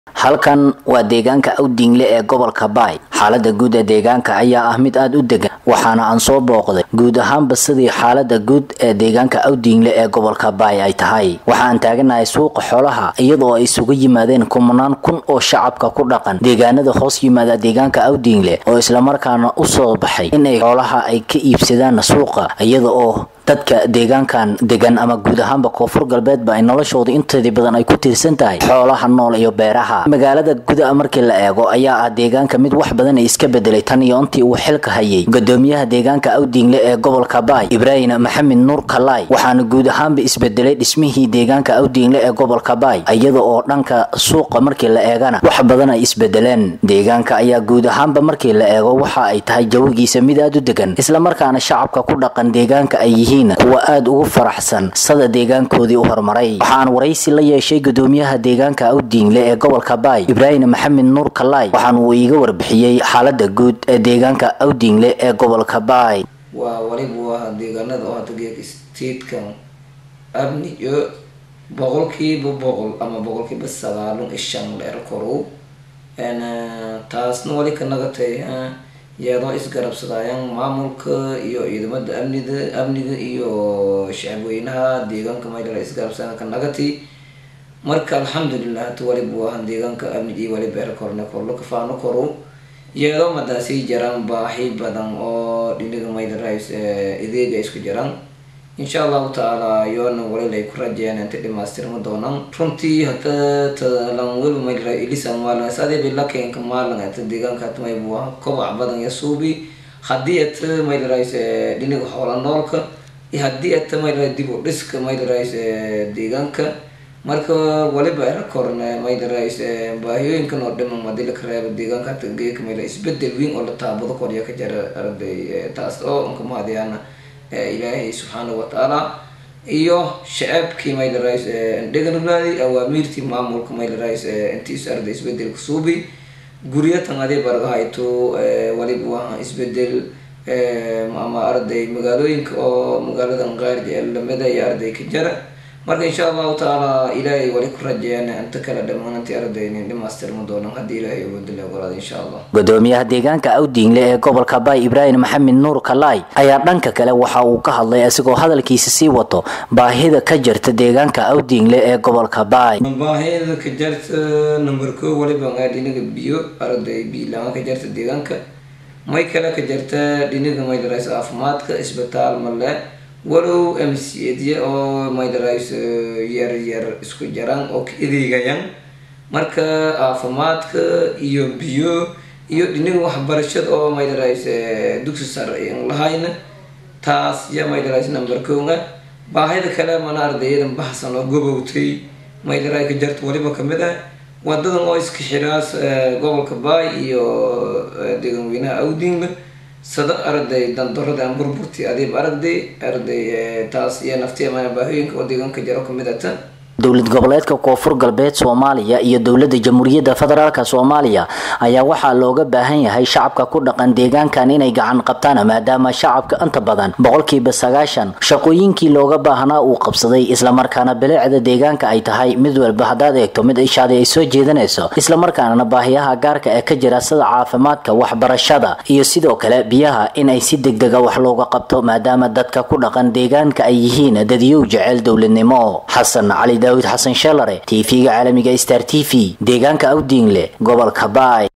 halkan waa deegaanka awdingle ee gobolka baay xaalada guud ee deegaanka ayaa ah mid aada u degan waxaana aan soo booqday guud ahaanba sidii xaalada guud ee deegaanka awdingle ee gobolka baay ay tahay waxaan taaganahay suuqa xoolaha iyadoo ay isugu yimaadeen kumanaan kun oo shacabka ku dhaqan deegaanada hoos yimaada deegaanka awdingle oo islamarkaana usoo baxay inay xoolaha ay ka iibsadaan suuqa iyada oo dadka deegaankan degan ama guud ahaanba koonfur galbeedba ay noloshooda inteedii badan ay ku tiirsan tahay xoolaha nool iyo beeraha magaalada guda markii la eego ayaa ah deegaanka mid wax badan ay iska bedelay tan iyo intii uu xilka hayay gudoomiyaha deegaanka awdingle ee gobolka baay ibraahim maxamed nuur kalaay waxaana guud ahaanba isbedelay dhismihii deegaanka awdingle ee gobolka baay iyada oo dhanka suuqa markii la eegana wax badan ay isbedeleen deegaanka ayaa guud ahaanba markii la eego waxa ay tahay jawigiisa mid aada u degan islamarkaana shacabka ku dhaqan deegaanka ay yihiin kuwa aada ugu faraxsan sada deegaankoodii u horumaray waxaan waraysi la yeeshay gudoomiyaha deegaanka awdingle ee gobolka baay ibraahim maxamed nuur kalaay waxaan uu iiga warbixiyey xaalada guud ee deegaanka awdingle ee gobolka baay waa waliba waa deegaanada oo hadda geeka statekan amni iyo boqolkiiba boqol ama boqolkiiba sagaalun ishan dheer korow taasna wali ka nagatay iyadoo isgarabsadayaan maamulka iyo ciidamada amnida amniga iyo shacabweynaha deegaanka maydala isgarabsadaan ka nagati marka alxamdulilah hata waliba waahan deegaanka amni iyo waliba erkorne korlo kafaano korow iyadoo madaasii jaraan baahi badan oo dhiniga maydarays ideega isku jiraan insha allahu tacaala yoona walilay ku rajeen inta dhamaystirma doonaan runtii hata talan weliba maydara ilisa maalin sadeeba lakenka maalin ata deegaanka hata maybu waa kobac badan ya suubi haddii ata maydarays dhiniga xoola noolka iyo haddii ata maydara dib u dhiska maydarays deegaanka marka waliba erakorne maydarays baahiyooyinkan oo dhiman hadii laka reebo deegaanka hata geeka mayla isbedel weyn oo la taabado korya ka jara arday taas oo unka mahadiyana ilaahay subxaana watacaala iyo shacabkii maydarays dheganulaadi awaamiirtii maamulka maydarays intiis arday isbedelka suubi guryatan adii bargahayto waliba waa isbedel ama arday magaalooyinka oo magaaladan qaarja lamida iyo arday ka jara marka insha allahu tacaala ilaahay wali ku rajeeyaan inta kale dhammaanantii ardaynin dhimaastirma doonaan haddii ilaahay uwadila ogolaada insha allah gudoomiyaha deegaanka awdingle ee gobolka baay ibraahim maxamed nuur kalaay ayaa dhanka kale waxa uu ka hadlay isagoo hadalkiisa sii wato baahida ka jirta deegaanka awdingle ee gobolka baay baahida ka jarta number ko waliba ngaa dhinaga biyo arday biilama ka jarta deegaanka may kale ka jarta dhinaga maydarays caafimaadka isbitaal male walow m c edya oo maydarays yar yar isku jaraan oo ka adeegayaan marka caafimaadka iyo biyo iyo dhiniga waxbarashada oo maydarays dugsi sare ayan lahayna taas ya maydarays number konga baahida kale mana ardayadan baxsan oo gobowtay maydaray ka jarta waliba kamid ah wadadan oo iska xiraas gobolka baay iyo deeganweynaha awdinga sada arday dandarada aan burburti adiib aragday arday taas iyo naftiya baahooyinka oo deegaanka jaro kamid ata dowlad goboleedka koonfur galbeed soomaaliya iyo dowlada jamhuuriyadda federaalk soomaaliya ayaa waxaa looga baahan yahay shacabka ku dhaqan deegaankan inay gacan qabtaan maadaama shacabka inta badan boqolkiiba sagaashan shaqooyinkii looga baahnaa uu qabsaday islamarkaana bilicda deegaanka ay tahay mid walba haddaad eegto mid ishaadi ay soo jeedanayso islamarkaana baahiyaha gaarka ee ka jira sida caafimaadka waxbarashada iyo sidoo kale biyaha inay si degdega wax looga qabto maadaama dadka ku dhaqan deegaanka ay yihiin dadiyow jecel dowladnimo xasan cali daawud xasan shalare tv-ga caalamiga star t v deegaanka awdingle gobolka baay